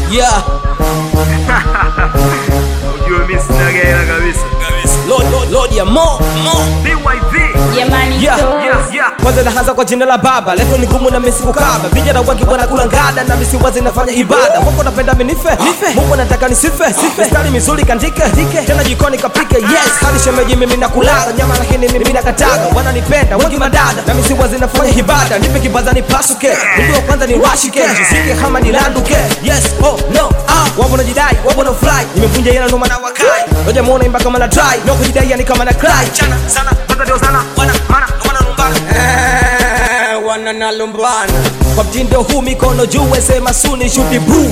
Yeah. Ujue mimi sina hela kabisa. Lord, Lord, Lord ya mo, mo. BYV. Jamani Yeah, so Yes, yeah. kwanza naanza kwa jina la baba leto ni ngumu na misi kukaba vijana wengi wanakula ngada na misi wazi nafanya ibada mungu napenda minife mungu nataka nisife mistari mizuri kandike tena jikoni kapike yes hadi shemeji mimi nakulaga nyama lakini mimi nakataga wananipenda wengi madada na misi wazi nafanya ibada nipe kibaza nipasuke mtu wa kwanza ni washike jisike kama nilanduke yes oh no ah wapo na jidai wapo na fly nimevunja yena ndo maana wakai ngoja muone imba kama na try no kujidai yani kama na cry chana sana Kwanza ndio sana. wana mana wana lumbana Eh, wana nalumbana kwa mtindo huu mikono juu sema suni shuti bru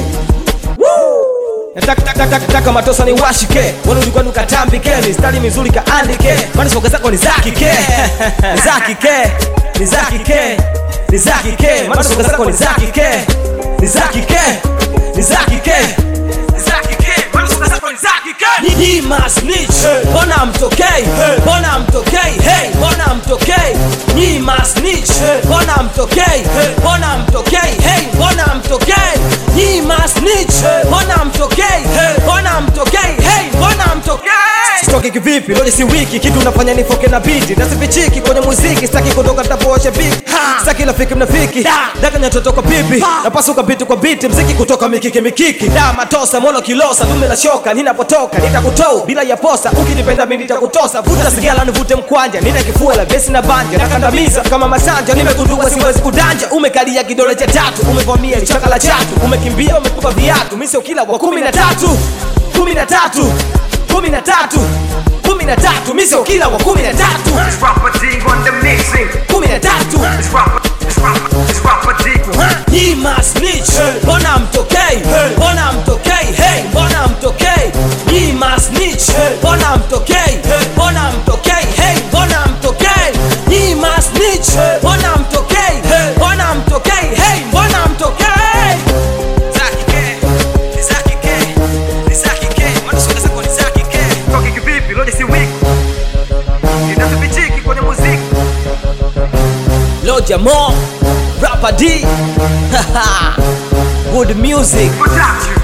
nataka matosa ni washike walulikuwa nukatambike mistari mizuri kaandike maana soka zako ni zakike ni zakike ni zakike ni zakike maana soka zako ni zakike ni zakike ni zakike ni zakike maana soka zako ni zakike Ni must snitch mbona mtokei mbona mtokei hey mbona mtokei ni must snitch mbona mtokei mbona mtokei hey mbona mtokei ni must snitch mbona mtokei mbona mtokei hey mbona mtokei sitoki kivipi leo si wiki kitu unafanya nifoke na biti nasifichiki kwenye muziki sitaki kutoka tapooshe biki sitaki rafiki mnafiki daka nyatoto kwa pipi napasuka biti kwa biti mziki kutoka mikiki mikiki da matosa mono kilosa dume la shoka ninapotoka nitakutoa bila ya posa ukinipenda mimi nitakutosa vuta sigala nivute mkwanja nina kifua la besi na banja nakandamiza kama masanja nimegundua siwezi kudanja umekalia kidole cha tatu umevamia lichaka la chatu umekimbia umetupa viatu mimi sio kila wa kumi na tatu kumi na tatu kumi na tatu kumi na tatu mimi sio kila wa kumi na tatu It's Rapper D on the mixing. kumi na tatu It's rapper, it's rapper, it's rapper D. Ni masnitch mbona mtokei mbona mtokei hey mbona mtokei Ni masnitch mbona mtokei mbona mtokei hey mbona mtokei Ni masnitch mbona mtokei mbona mtokei hey mbona mtokei Zaki K, ni Zaki K, ni Zaki K, maana soka zako ni Zaki K. Toki kivipi? Leo si wiki. Ninazipichiki kwenye muziki. Lord Jamo, Rapper D, good music. Production.